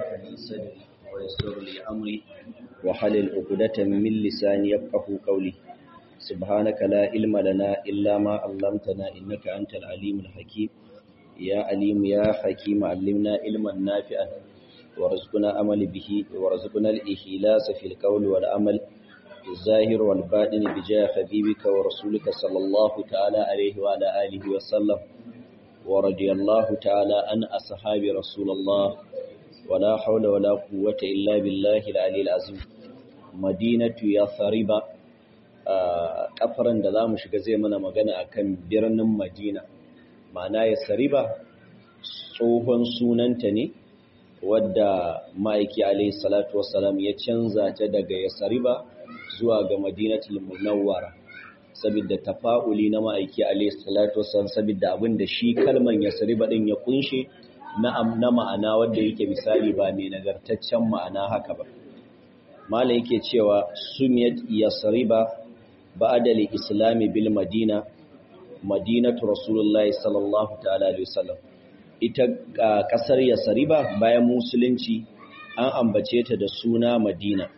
لي صدري ويسر لي أمري وحلل عقدة من لساني يفقه قولي سبحانك لا علم لنا إلا ما علمتنا إنك أنت العليم الحكيم يا عليم يا حكيم علمنا علما نافعا ورزقنا عمل به ورزقنا الإخلاص في القول والعمل الظاهر والباطن بجاه حبيبك ورسولك صلى الله تعالى عليه وعلى آله وسلم ورضي الله تعالى عن أصحاب رسول الله ولا حول ولا قوة إلا بالله العلي العظيم مدينة يثرب kafaran da za mu shiga zai mana magana akan birnin Madina ma'ana Yasriba tsohon sunanta ne wadda ma'aiki alaihi salatu wassalam ya canza ta daga Yasriba zuwa ga Madinatul Munawwara saboda tafa'uli na ma'aiki alaihi salatu wassalam saboda abin da shi kalman Yasriba din ya kunshe na na ma'ana wanda yake misali ba mai nagartaccen ma'ana haka ba mala yake cewa sumiyat Yasriba ba'da al-islam bil Madina Madinatu Rasulullahi sallallahu ta'ala alaihi wasallam ita kasar Yasriba bayan musulunci an ambace ta da suna Madina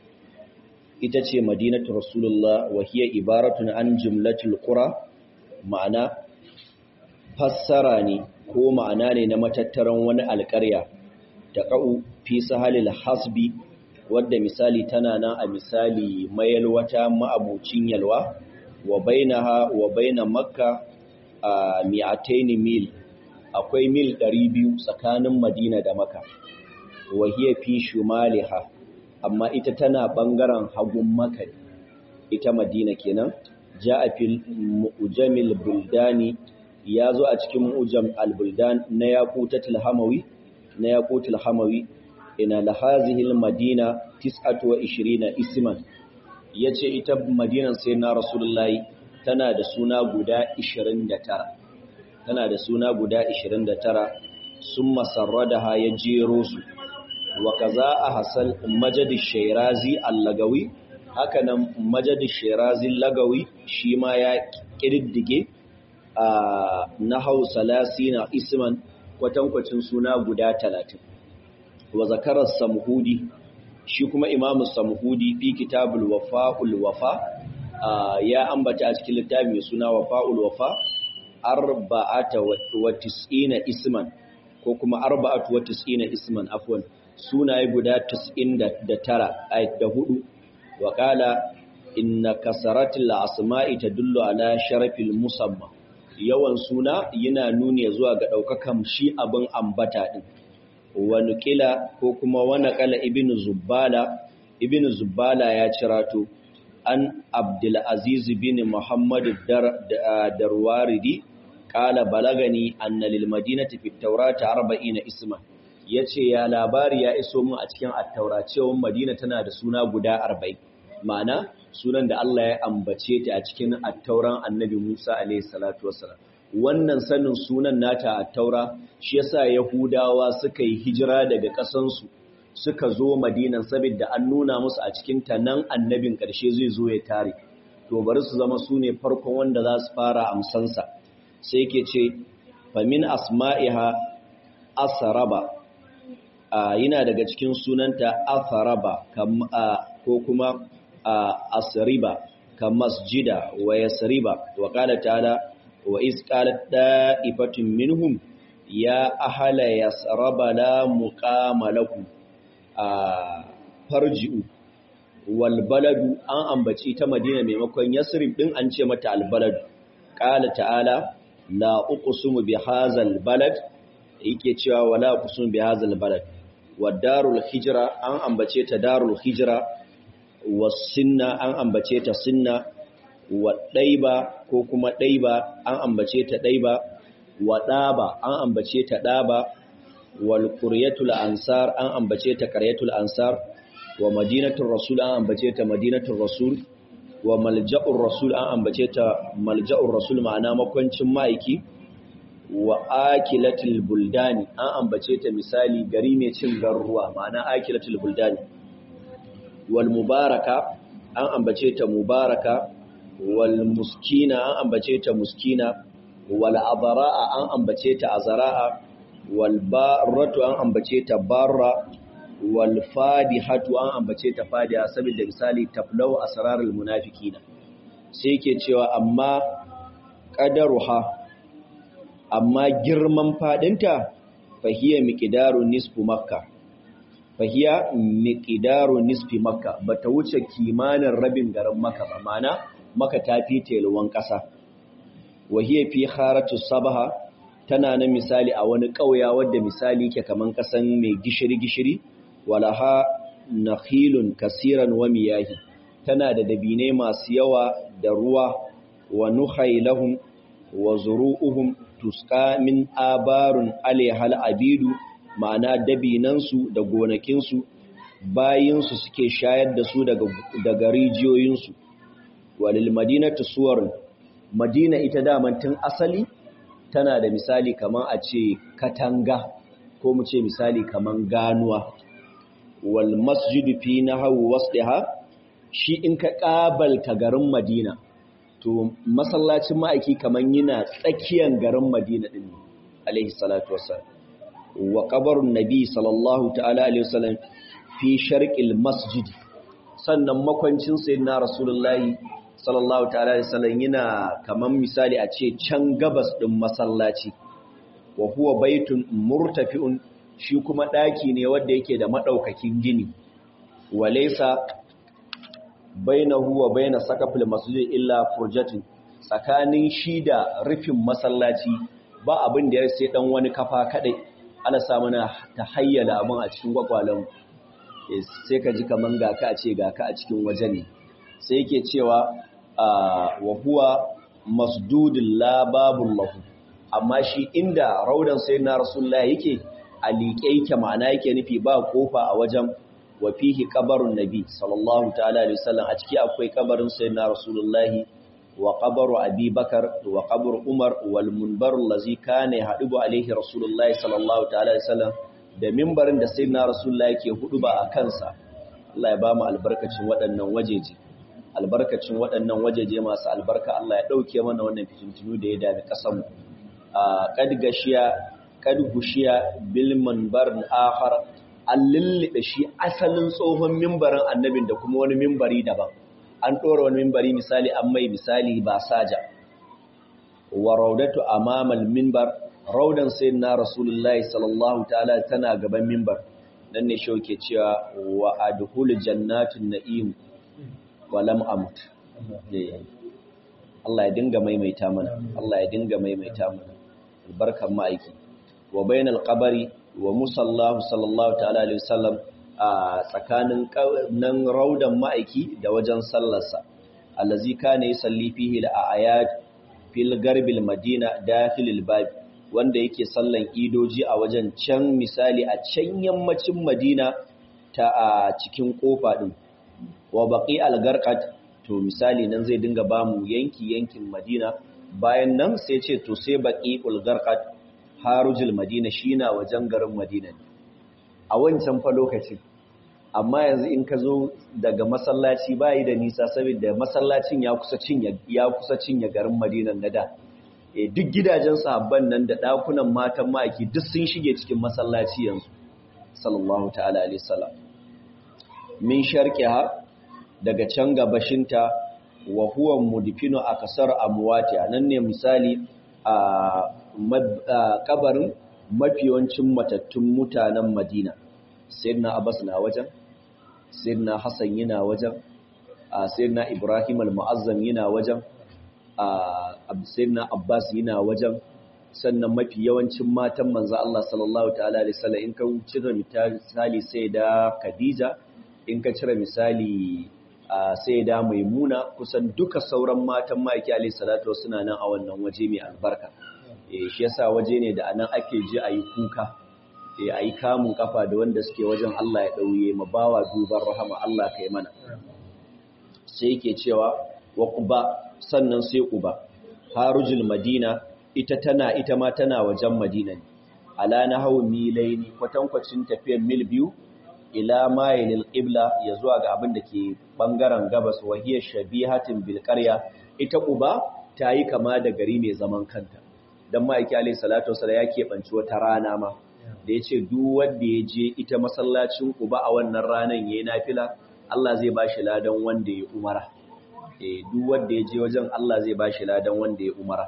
ita ce madinatu rasulullah wa hiya ibaratun an jumlatul qura ma'ana fassara ne ko ma'ana ne na matattaran wani alƙarya ta ƙa'u fi sahalil hasbi wadda misali tana nan a misali mayalwata ma'abucin yalwa wa bainaha wa baina makka a mi'ataini mil akwai mil 200 tsakanin madina da makka wa hiya fi shumaliha amma ita tana ɓangaren hagun maka ita madina kenan ja a fil mu'ujamil buldani ya zo a cikin mu'ujam al-buldan na yaqutul hamawi na yaqutul hamawi ina lahazihil madina 29 isman yace ita madinan sai na rasulullahi tana da suna guda 29 tana da suna guda 29 summa sarradaha ya jero su wa kaza a hasal majadi shairazi allagawi hakanan majadi shairazi lagawi shi ma ya ƙididdige a nahau salasina isman kwatankwacin suna guda talatin wa zakarar samhudi shi kuma imamu samhudi fi kitabul wafa'ul wafa ya ambata a cikin littafi mai suna wafa'ul wafa arba'ata wa tis'ina isman ko kuma arba'atu wa tis'ina isman afwan sunaye guda 99 ayat da hudu wa qala inna kasaratil asma'i tadullu ala sharafil musamma yawan suna yana nuni zuwa ga daukakan shi abin ambata din wa nuqila ko kuma wa naqala ibnu zubbala ibnu zubbala ya cirato an abdul aziz bin muhammad darwaridi qala balagani anna lil madinati fit tawrati 40 isman ya ce ya labari ya iso mu a cikin attaura cewa madina tana da suna guda arba'in ma'ana sunan da Allah ya ambace ta a cikin attauran annabi Musa alaihi salatu wassalam wannan sanin sunan nata attaura shi yasa yahudawa suka yi hijira daga ƙasansu suka zo madinan saboda an nuna musu a cikin ta nan annabin ƙarshe zai zo ya tare to bari su zama su ne farkon wanda za su fara amsansa sai ke ce famin asma'iha asaraba yana daga cikin sunanta atharaba ko kuma asriba kam masjida wa yasriba wa qala ta'ala wa iz qalat da'ifatun minhum ya ahla yasraba la muqama lakum farji'u wal baladu an ambaci ta madina maimakon yasrib din an ce mata al baladu qala ta'ala la uqsimu bi hadzal balad yake cewa wala uqsimu bi hadzal balad wa darul hijra an ambace ta darul hijra wa sinna an ambace ta sinna wa daiba ko kuma daiba an ambace ta daiba wa daba an ambace ta daba wal quryatul ansar an ambace ta qaryatul ansar wa madinatul rasul an ambace ta madinatul rasul wa malja'ur rasul an ambace ta malja'ur rasul ma'ana makwancin ma'aiki wa akilatul buldani an ambace ta misali gari mai cin garuruwa ma'ana akilatul buldani wal mubaraka an ambace ta mubaraka wal muskina an ambace ta muskina wal abara'a an ambace ta azara'a wal barratu an ambace ta barra wal fadihatu an ambace ta fadiha saboda misali taflau asrarul munafiqina sai yake cewa amma qadaruha amma girman fadinta fahiya miqdaru nisfu makka fahiya miqdaru nisfi makka bata wuce kimanin rabin garin makka ba mana makka ta fi telwan kasa wahiya fi kharatu sabaha tana na misali a wani ƙauya wadda misali ke kaman kasan mai gishiri-gishiri walaha nakhilun kasiran wa miyahi tana da dabine masu yawa da ruwa wa nukhailahum wa zuru'uhum tuska min abarun alaihal abidu ma'ana dabinansu da gonakinsu bayinsu suke shayar da su daga, daga rijiyoyinsu walil madinatu suwarun madina ita daman tun asali tana da misali kaman a ce katanga ko mu ce misali kaman ganuwa wal masjidu fi nahwu wasliha shi in ka kabalta garin Madina to masallacin ma'aiki kaman yana tsakiyan garin Madina din alaihi salatu wassalam wa qabrun nabi sallallahu ta'ala alaihi wasallam fi sharqil masjid sannan makwancin sayyidina rasulullahi sallallahu ta'ala alaihi wasallam yana kaman misali a ce can gabas din masallaci wa huwa baitun murtafi'un shi kuma ɗaki ne wanda yake da maɗaukakin gini walaisa bainahu wa baina sakafil masjid illa furjatin tsakanin shi da rufin masallaci ba abin da ya sai dan wani kafa kadai ana sa mana ta hayyala abin a cikin gwagwalan sai ka ji kaman ga ka a ce ga ka a cikin waje ne sai yake cewa wa huwa masdudul la babul lahu amma shi inda raudan sayyidina rasulullahi yake a liƙe yake ma'ana yake nufi ba kofa a wajen wa fihi qabarun nabi sallallahu ta'ala alaihi wasallam a ciki akwai kabarin sayyidina rasulullahi wa qabaru abi bakar wa qabru umar wal munbar allazi kana yahdubu alaihi rasulullahi sallallahu ta'ala alaihi wasallam da minbarin da sayyidina rasulullahi yake huduba a kansa Allah ya ba mu albarkacin waɗannan wajeje albarkacin waɗannan wajeje masu albarka Allah ya dauke mana wannan fitintunu da ya dami kasan mu a kad gashiya kad gushiya bil manbar akhar an lullube shi asalin tsohon mimbarin annabin da kuma wani mimbari daban an ɗora wani mimbari misali an mai misali ba saja wa raudatu amamal mimbar raudan sayyidina rasulullahi sallallahu ta'ala tana gaban mimbar nan ne shauke cewa wa adhul jannatin na'im wa lam amut Allah ya dinga maimaita mana Allah ya dinga maimaita mana albarkan ma'aiki wa bainal qabri wa musallahu sallallahu ta'ala alaihi wasallam a tsakanin nan raudan ma'aiki da wajen sallarsa allazi kana yusalli fihi al-ayat fil garbil madina dakhilil bab wanda yake sallan idoji a wajen can misali a can yammacin madina ta a cikin kofa din wa baqi al-garqat to misali nan zai dinga bamu yanki yankin madina bayan nan sai ce to sai baqi al-garqat harujul madina shi na wajen garin madina ne a wancan fa lokacin amma yanzu in ka zo daga masallaci bayi da nisa saboda masallacin ya kusa cinye ya kusa cinye garin madinan na da e, duk gidajen sahabban nan da dakunan matan ma'aiki duk sun shige cikin masallaci yanzu sallallahu ta'ala alaihi salam min sharqiha daga can gabashinta wa huwa mudfinu akasar amwati nan ne misali a kabarin mafiyancin matattun mutanen Madina. Sayyidina Abbas na wajen, Sayyidina Hassan yana wajen, Sayyidina Ibrahim al-Mu'azzam yana wajen, Sayyidina Abbas yana wajen, sannan mafi yawancin matan manzo Allah sallallahu ta'ala alaihi wasallam in ka cire misali sai da Khadija, in ka cire misali sai da Maimuna, kusan duka sauran matan Maki alaihi salatu suna nan a wannan waje mai albarka. shi yasa waje ne da anan ake ji a yi kuka a yi kamun kafa da wanda suke wajen Allah ya ɗauye ma bawa duban rahama Allah kai mana sai yake cewa wa quba sannan sai quba harujul madina ita tana ita ma tana wajen madina ne ala nahawu milaini kwatankwacin tafiyar mil biyu ila mayilil qibla ya zuwa ga abin da ke bangaren gabas wa hiya shabihatin bil qarya ita quba ta yi kama da gari mai zaman kanta don ma'aiki alai salatu wasu ya keɓanci wata rana ma da yace duk wanda ya je ita masallacin Quba a wannan ranan yayin nafila Allah zai bashi ladan wanda ya umara eh duk wanda ya je wajen Allah zai bashi ladan wanda ya umara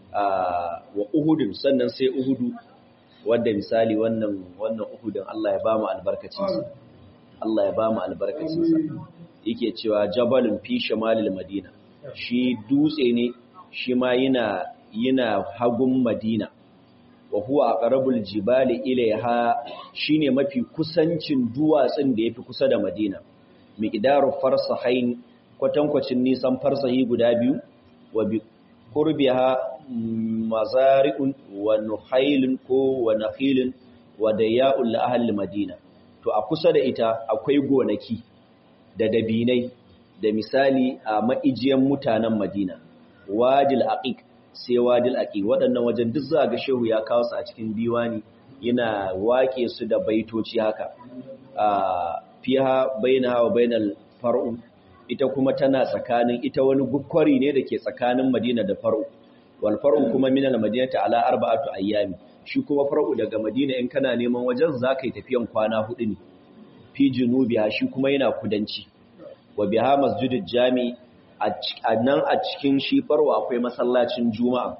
wa Uhudun sannan sai Uhudu wanda misali wannan wannan Uhudun Allah ya ba mu albarkacin sa Allah ya ba mu albarkacin sa yake cewa jabalun fi shimalil madina shi dutse ne shi ma yana yana hagun madina wa huwa aqrabul jibali ilaiha shine mafi kusancin duwatsun da yafi kusa da madina miqdaru farsahain kwatankwacin nisan farsahi guda biyu wa bi qurbiha mazari'un wa nuhailun ko wa nakhilun wa daya'ul li ahli madina to a kusa da ita akwai gonaki da dabinai da misali a ma'ijiyan mutanen Madina, wadil aqiq sai wadil aqiq waɗannan wajen duk za ga shehu ya kawo su a cikin diwani yana wake su da baitoci haka a fiha bainaha wa bainal far'u ita kuma tana tsakanin ita wani gukwari ne da ke tsakanin Madina da far'u wal far'u kuma min al madinati ala arba'atu ayyami shi kuma far'u daga Madina in kana neman wajen zaka yi tafiyan kwana hudu ne fi junubiha shi kuma yana kudanci wa biha masjidul jami a nan a cikin shi farwa akwai masallacin juma'a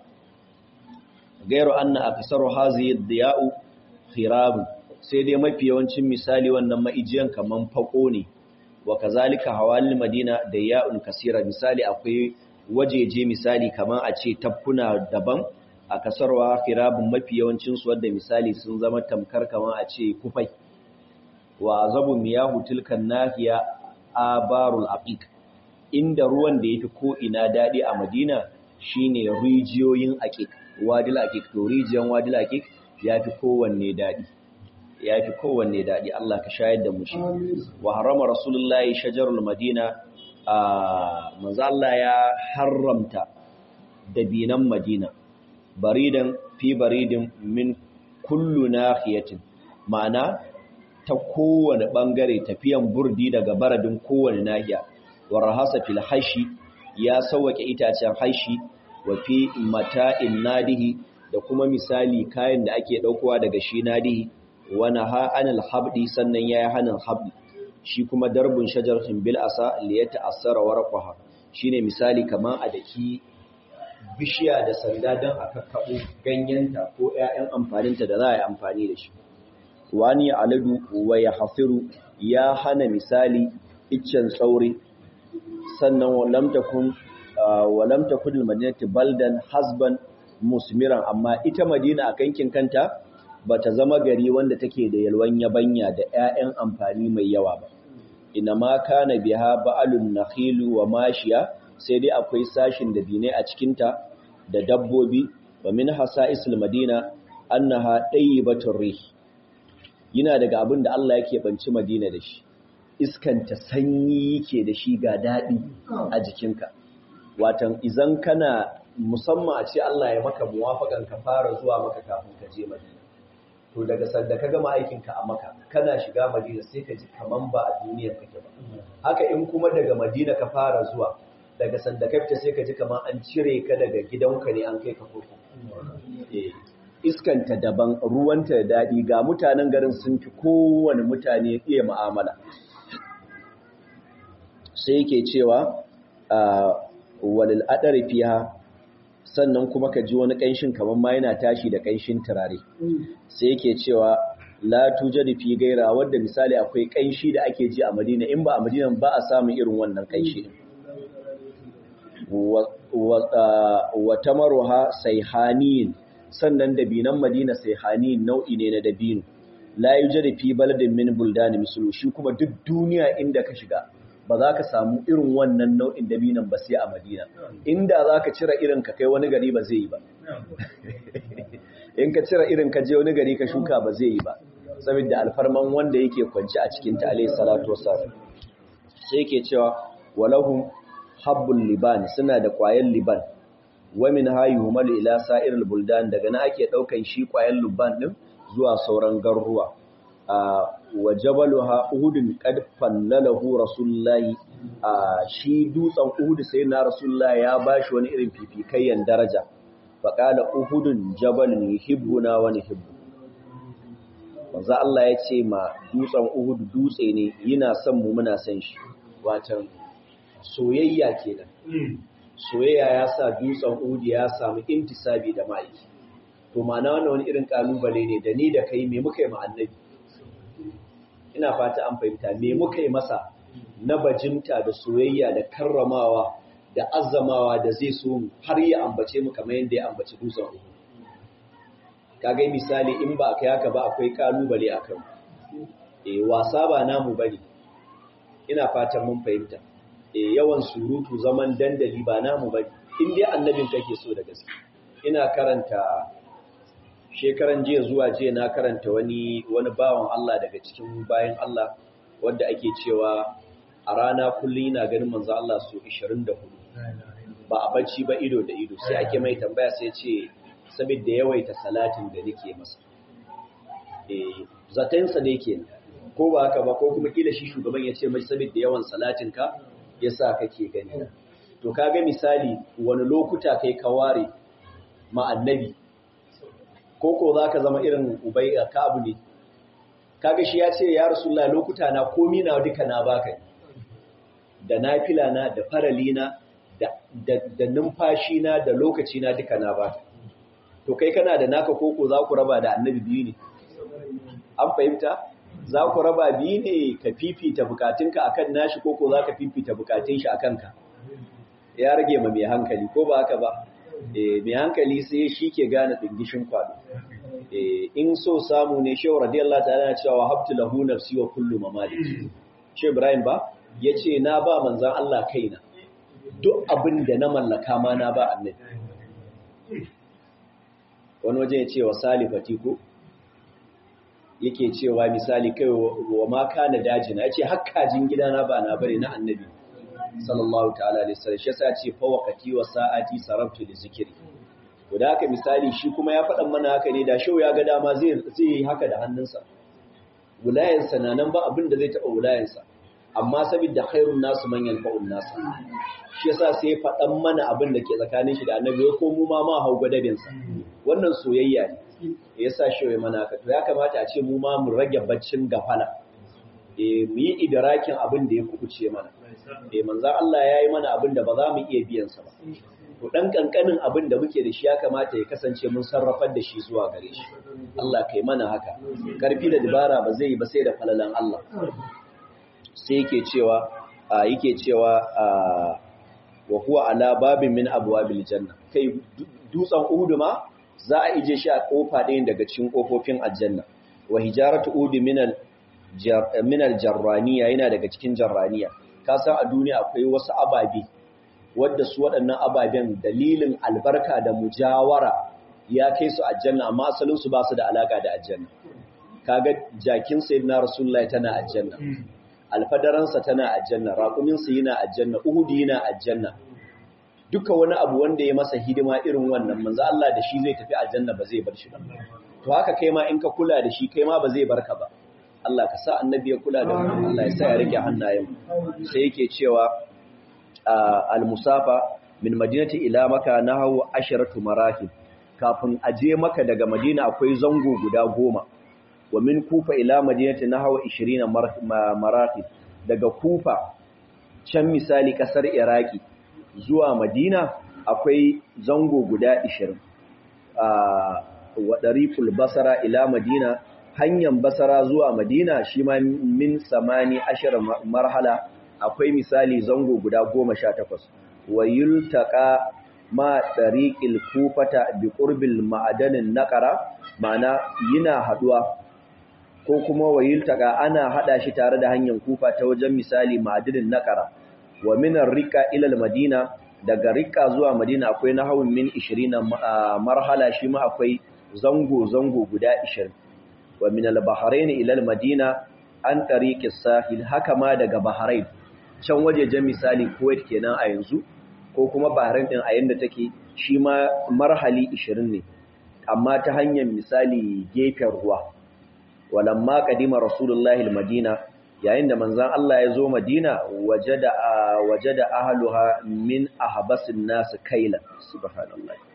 gairu anna aksaru hazihi diya'u khirab sai dai mafi yawancin misali wannan maijiyan kaman fako ne wa kazalika hawalil madina diya'un kasira misali akwai wajeje misali kaman a ce tafkuna daban a kasarwa khirabun mafi yawancin su wanda misali sun zama tamkar kaman a ce kufai wa azabu miyahu tilkan nahiya abarul aqiq inda ruwan da yafi ko ina dadi a Madina shine rijiyoyin aqiq wadil aqiq to rijiyan wadil aqiq yafi kowanne dadi yafi kowanne dadi Allah ka shayar da mu shi wa harama rasulullahi shajarul madina a manzo Allah ya haramta dabinan Madina baridan fi baridin min kullu nahiyatin ma'ana ta kowane ɓangare tafiyan burdi daga baradin kowane nahiya wa rahasa fil haishi ya sauwake itacen haishi wa fi mata'in nadihi da kuma misali kayan da ake ɗaukowa daga shi nadihi wa naha anil habdi sannan yayi hanin habdi shi kuma darbun shajaratin bil asa li yata'assara warqaha shine misali kaman a daki bishiya da sanda dan aka kabo ganyenta ko ƴaƴan amfaninta da za a yi amfani da shi wani aladu wa ya hafiru ya hana misali iccen tsauri sannan walamtakun walamtakun madinati baldan hasban musmiran amma ita madina a kankin kanta ba ta zama gari wanda take da yalwan yabanya da 'ya'yan amfani mai yawa ba ina ma kana biha ba'alun nakhilu wa mashiya sai dai akwai sashin da binai a cikinta da dabbobi wa min hasa'isul madina annaha tayyibatur rih yana daga abin da Allah yake banci Madina da shi iskanta sanyi yake da shi ga daɗi a jikinka watan izan kana musamman a ce Allah ya maka muwafakan ka fara zuwa maka kafin ka je Madina to daga sanda ka gama aikinka a maka kana shiga Madina sai ka ji kaman ba a duniyar kake ba haka in kuma daga Madina ka fara zuwa daga sanda ka fita sai ka ji kaman an cire ka daga gidanka ne an kai ka kurkuku eh iskanta daban ruwanta da daɗi ga mutanen garin sun fi kowane mutane iya ma'amala sai yake cewa walil adari fiha sannan kuma ka ji wani ƙanshin kamar ma yana tashi da ƙanshin turare sai yake cewa la tujadu fi gaira wadda misali akwai ƙanshi da ake ji a Madina in ba a Madina ba a samun irin wannan ƙanshi wa tamaruha sayhaniyin sannan dabinan Madina sayhani nau'i ne na dabino la yujadu fi baladin min buldani mislu shi kuma duk duniya inda ka shiga ba za ka samu irin wannan nau'in dabinan ba sai a Madina inda za ka cire irin ka kai wani gari ba zai yi ba in ka cire irin ka je wani gari ka shuka ba zai yi ba saboda alfarman wanda yake kwanci a cikin ta alayhi salatu wassalam sai yake cewa walahum habbul liban suna da ƙwayan liban wa min hayyumal ila sa'iril buldan daga na ake daukan shi ƙwayan liban din zuwa sauran garuruwa wa jabaluha uhudun qad fallalahu rasulullahi shi dutsen uhud sai na rasulullahi ya bashi wani irin fifikayyan daraja fa qala uhudun jabalun yuhibbuna wa nuhibbu manzo Allah ya ce ma dutsen Uhud dutse ne yana son mu muna son shi watan soyayya kenan soyayya ya sa dutsen Uhud ya samu intisabi da ma'aiki to ma'ana wannan wani irin kalubale ne da ni da kai me muka yi ma annabi ina fata an fahimta me muka yi masa na bajinta da soyayya da karramawa da azzamawa da zai so har ya ambace mu kamar yadda ya ambaci dutsen Uhud kaga misali in ba ka yaka ba akwai kalubale akan eh wasa ba namu bane ina fatan mun fahimta eh yawan surutu zaman dandali ba namu bane in dai annabin kake so da gaske ina karanta shekaran jiya zuwa jiya na karanta wani wani bawan Allah daga cikin bayan Allah wanda ake cewa a rana kullum yana ganin manzo Allah su 24 ba a bacci ba ido da ido sai ake mai tambaya sai ce saboda yawaita salatin da nake masa eh zatensa ne kenan ko ba haka ba ko kuma kila shi shugaban ya ce mai saboda yawan salatin ka yasa kake gani to kaga misali wani lokuta kai ka ware ma annabi ko ko zaka zama irin ubay ka abu ne kaga shi ya ce ya rasulullah lokuta na komi na duka na baka da nafila na da farali na da da numfashi na da lokaci na duka na baka to kai kana da naka koko za ku raba da annabi biyu ne an fahimta za ku raba biyu ne ka fifita bukatunka akan nashi koko za ka fifita bukatun shi akan ka ya rage ma mai hankali ko ba haka ba mai hankali sai shi ke gane dingishin kwado in so samu ne shehu radiyallahu ta'ala na cewa habtu lahu nafsi wa kullu mamalik shi ibrahim ba yace na ba manzon Allah kaina duk abin da na mallaka ma na ba annabi wani waje ya ce wa salifati ko yake cewa misali kai wa ma kana dajina yace hakkajin gidana ba na bare na annabi sallallahu ta'ala alaihi wasallam shi yasa ce fa waqati wa sa'ati sarabtu li zikri to da haka misali shi kuma ya faɗan mana haka ne da shau ya ga dama zai zai yi haka da hannunsa wulayansa na nan ba abin da zai taɓa wulayansa amma saboda khairun nasu man yanfa'un nasu shi yasa sai ya faɗan mana abin da ke tsakanin shi da annabi ko mu ma ma hau gadabinsa wannan soyayya ne yasa shi ya mana haka to ya kamata a ce mu ma mu rage baccin gafala eh mu yi idrakin abin da ya kubuce mana eh manzo Allah yayi mana abin da ba za mu iya biyan sa ba to dan kankanin abin da muke da shi ya kamata ya kasance mun sarrafar da shi zuwa gare shi Allah kai mana haka karfi da dabara ba zai yi ba sai da falalan Allah sai yake cewa yake cewa wa huwa ala babin min abwabil janna kai dutsen Uhud ma za a ije shi a kofa ɗayan daga cikin kofofin aljanna wa hijaratu Uhud min al min al jarraniya yana daga cikin jarraniya ka san a duniya akwai wasu ababe wadda su waɗannan ababen dalilin albarka da mujawara ya kai su aljanna amma asalin su ba su da alaka da aljanna kaga jakin sayyidina rasulullahi tana aljanna alfadaransa tana aljanna raƙuminsa yana aljanna uhudi yana aljanna duka wani abu wanda ya masa hidima irin wannan manzo Allah da shi zai tafi aljanna ba zai bar shi ba to haka kai ma in ka kula da shi kai ma ba zai barka ba Allah ka sa annabi ya kula da mu Allah ya sa ya rike hannayen sai yake cewa al-musafa min madinati ila maka nahawu asharatu marahil kafin aje maka daga madina akwai zango guda goma wa min kufa ila madinati nahawu 20 marahil daga kufa can misali kasar iraki zuwa madina akwai zango guda 20 wa dariful basara ila madina hanyar basara zuwa madina shi ma min samani ashar marhala akwai misali zango guda goma sha takwas wa yultaka ma ɗariƙil kufata bi ƙurbil ma'adanin naƙara mana yana haɗuwa ko kuma wa yultaka ana haɗa shi tare da hanyar kufa ta wajen misali ma'adanin naƙara wa minar rika ilal madina daga rika zuwa madina akwai na hawan min 20 marhala shi ma akwai zango-zango guda 20 wa min al-bahrain ila al-madina an tariqis sahil haka ma daga bahrain can wajejen misali Kuwait kenan a yanzu ko kuma Bahrain din a yanda take shi ma marhali 20 ne amma ta hanyar misali gefen ruwa walamma qadima rasulullahi almadina yayin da manzon Allah ya zo Madina wajada wajada ahluha min ahbasin nas kaila subhanallah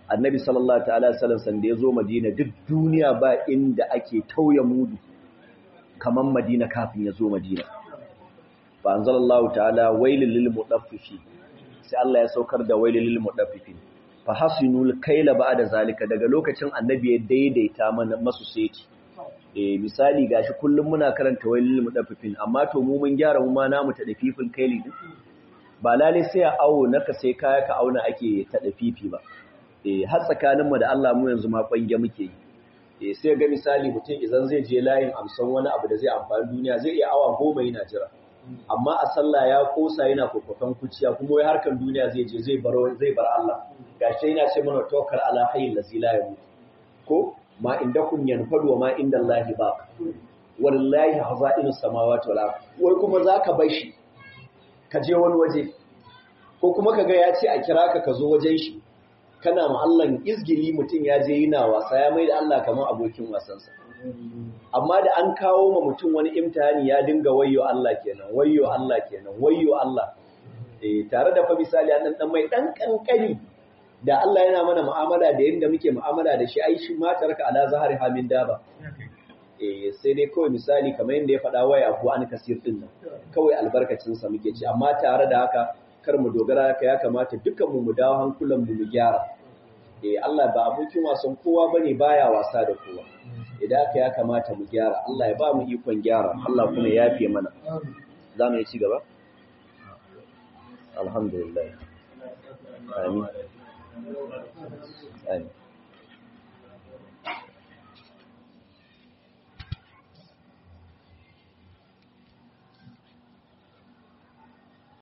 annabi sallallahu ta'ala sallam sanda ya zo madina duk duniya ba inda ake tauye mudu kaman madina kafin ya zo madina fa anzalallahu ta'ala wailul lil mutaffifin sai Allah ya saukar da wailul lil mutaffifin fa hasinul kaila ba'da zalika daga lokacin annabi ya daidaita mana masu seti eh misali gashi kullum muna karanta wailul mutaffifin amma to mu mun gyara mu ma namu ta dafifin kaili din ba lalle sai a awo naka sai kaya ka auna ake ta dafifi ba eh har tsakanin mu da Allah mu yanzu ma kwange muke yi eh sai ga misali mutum idan zai je layin amsan wani abu da zai amfani duniya zai iya awa goma yana jira amma a sallah ya kosa yana kokofan kuciya kuma wai harkan duniya zai je zai bar zai bar Allah gashi yana ce mana tawakkal ala hayyil ladzi la yamut ko ma indakum yanfadu wa ma indallahi ba wallahi hazainu samawati wal ard wai kuma zaka bar shi ka je wani waje ko kuma kaga ya ce a kira ka ka zo wajen shi kana ma Allah izgili mutum ya je yana wasa ya mai da Allah kamar abokin wasansa amma da an kawo ma mutum wani imtihani ya dinga wayyo Allah kenan wayyo Allah kenan wayyo Allah eh tare da fa misali an dan mai dan kankani da Allah yana mana mu'amala da yanda muke mu'amala da shi ai shi ma taraka ala zahari hamin daba eh sai dai kawai misali kamar yanda ya faɗa waya ko an kasir din nan kawai albarkacin sa muke ci amma tare da haka kar mu dogara haka ya kamata dukkan mu mu dawo hankulan mu mu gyara eh Allah ba abokin wasan kowa bane baya wasa da kowa idan aka ya kamata mu gyara Allah ya ba mu ikon gyara Allah kuma ya yafe mana za mu yi ci gaba alhamdulillah amin amin